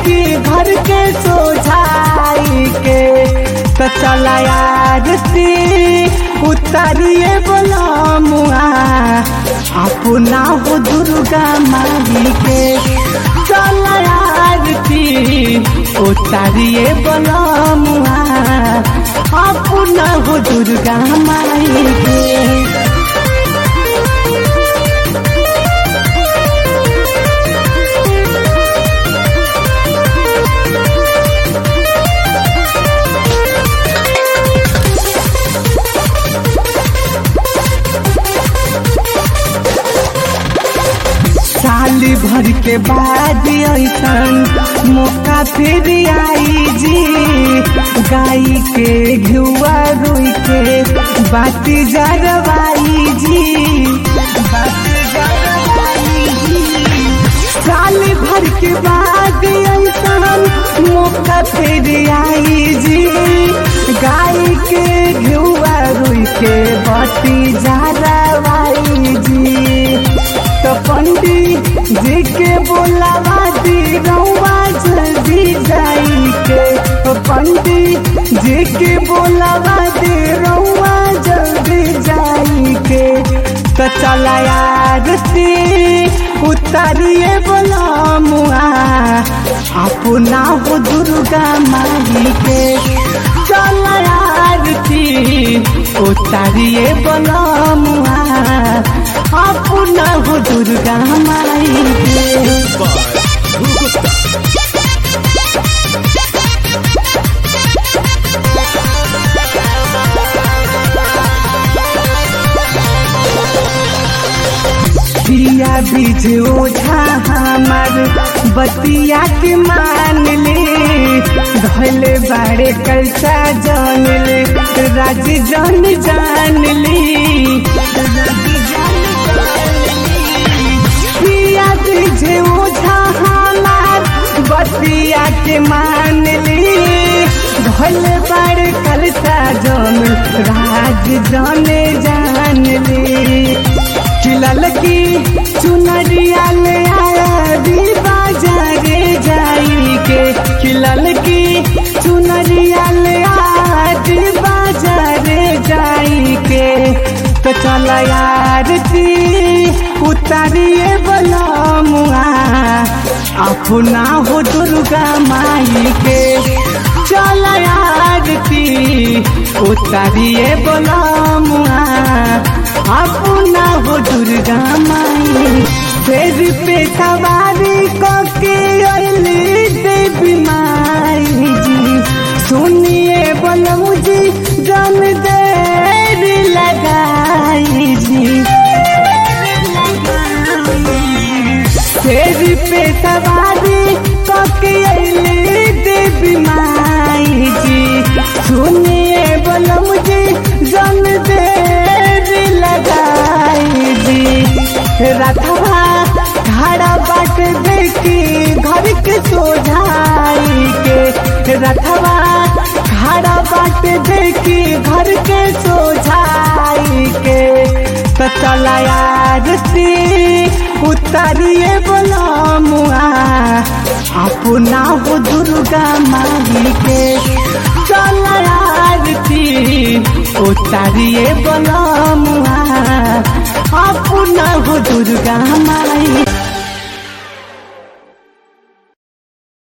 देखी घर के सोझाई के तो चला आरती उतारिए बोला मुआ अपना हो दुर्गा माई के चला आरती उतारिए बोला मुआ अपना हो दुर्गा माई के साली भर के बाद ऐसन मौका फिर आई जी गाय के घुआ रुई के बाती जरवाई जी बाती जरवाई जी साली भर के बाद ऐसन मौका फिर आई जी गाय के घुआ रुई के बाती जरवाई जी तो पंडित जी के बोलावा दी रउआ जल्दी जाई के तो पंडित जी के बोलावा दी रउआ जल्दी जाई के तो चला आरती उतारिए बोला मुआ अपना हो दुर्गा माई के चला आरती उतारिए बोला मुआ अपना हो दुर्गा माई के पिया बीज ओझा हमार बतिया के मान ले धले बाड़े कैसा जान ले राज जान जान ले पिया बीज ओझा हमार बतिया के मान ले धले बाड़े कैसा जान राज जान जान ले खिलल की चुनरिया ले आया दी बाजारे जाई के खिलल की चुनरिया ले आया दी बाजारे जाई के तो चल आरती उतारिए बोला मुआ अपना हो दुर्गा माई के चल आरती उतारिए बोला मुआ अपना हो दुर्गा माई फिर पे सवारी के अली देवी माई जी सुनिए बोलू जी जन देर लगाई जी फिर पे सवारी के अली देवी माई जी सुनिए बोलू जी जन देर लगाई जी रथवा घड़ा बाट देखी घर के सोझाई के रथवा घड़ा बाट देखी घर के सोझाई के तो चला आरती उतारिए बोला मुआ अपना हो दुर्गा माई के चला आरती उतारिए बोला मुआ अपना हो दुर्गा माई